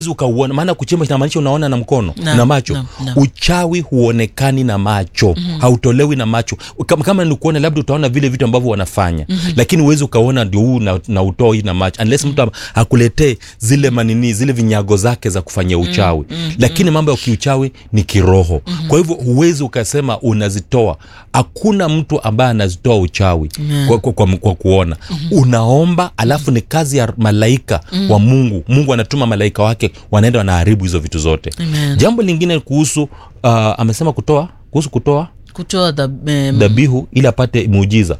ukauona maana kuchimba inamaanisha unaona na mkono Na- na macho na- na. uchawi huonekani na macho mm-hmm. hautolewi na macho kama, kama ni kuona labda utaona vile vitu ambavyo wanafanya mm-hmm. lakini uwezi ukaona ndio huu na, na utoi na macho unless mtu am- akuletee zile manini zile vinyago zake za kufanyia uchawi mm-hmm. lakini mambo ya kiuchawi ni kiroho mm-hmm. kwa hivyo huwezi ukasema unazitoa hakuna mtu ambaye anazitoa uchawi Amen. kwa, kwa, kwa, kwa kuona mm-hmm. unaomba alafu ni kazi ya malaika mm-hmm. wa mungu mungu anatuma malaika wake wanaenda wanaharibu hizo vitu zote Amen. jambo lingine kuhusu uh, amesema kutoa kuhusu kutoa kutoa dhab- em, dhabihu ili apate muujiza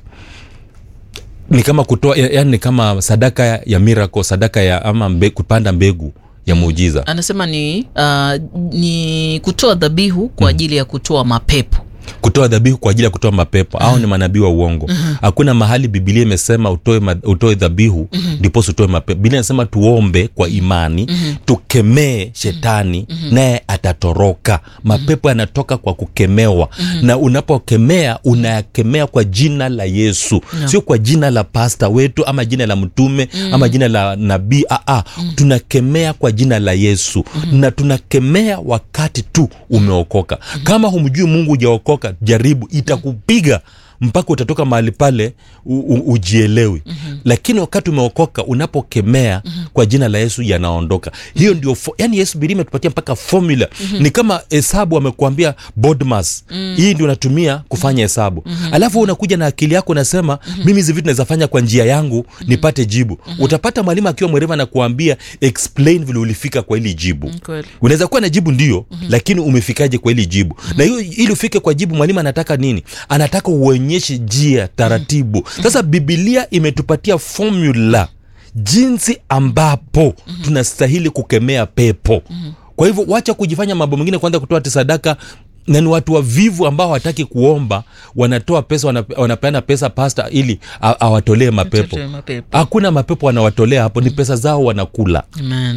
ni kama kutoa ya- yani ni kama sadaka ya miracle sadaka ya ama mbe, kupanda mbegu ya muujiza anasema ni uh, ni kutoa dhabihu kwa ajili ya kutoa mapepo kutoa dhabihu kwa ajili ya kutoa mapepo au ni manabii wa uongo hakuna mahali bibilia imesema utoe, ma- utoe dhabihu ndiposa utoe mapepo bibilia inasema tuombe kwa imani tukemee shetani naye atatoroka mapepo yanatoka kwa kukemewa na unapokemea unayakemea kwa jina la yesu sio kwa jina la pasta wetu ama jina la mtume ama jina la nabii aa tunakemea kwa jina la yesu na tunakemea wakati tu umeokoka kama humjui mungu ujaokoka jaribu itakupiga mpaka utatoka mahali pale u, u, ujielewi mm-hmm. lakini wakati umeokoka unapokemea mm-hmm. kwa jina la yesu yanaondoka hiyo ndio fo- yani yesu bili imetupatia mpaka formula mm-hmm. ni kama hesabu amekuambia bodmas mm-hmm. hii ndio unatumia kufanya hesabu mm-hmm. alafu wewe unakuja na akili yako unasema mm-hmm. mimi hizi vitu naweza fanya kwa njia yangu mm-hmm. nipate jibu mm-hmm. utapata mwalimu akiwa mwerevu anakuambia explain vile ulifika kwa hili jibu Mm, kweli. unaweza kuwa na jibu ndio mm-hmm. lakini umefikaje kwa hili jibu mm-hmm. na hiyo ili ufike kwa jibu mwalimu anataka nini anataka uonyeshe njia taratibu mm-hmm. sasa bibilia imetupatia formula jinsi ambapo mm-hmm. tunastahili kukemea pepo mm-hmm. kwa hivyo wacha kujifanya mambo mengine kwanza kutoa ati sadaka na ni watu wavivu ambao hawataki kuomba wanatoa pesa wanap- wanapeana pesa pasta ili a- awatolee mapepo Atoe mapepo. hakuna mapepo wanawatolea hapo ni pesa zao wanakula Amen.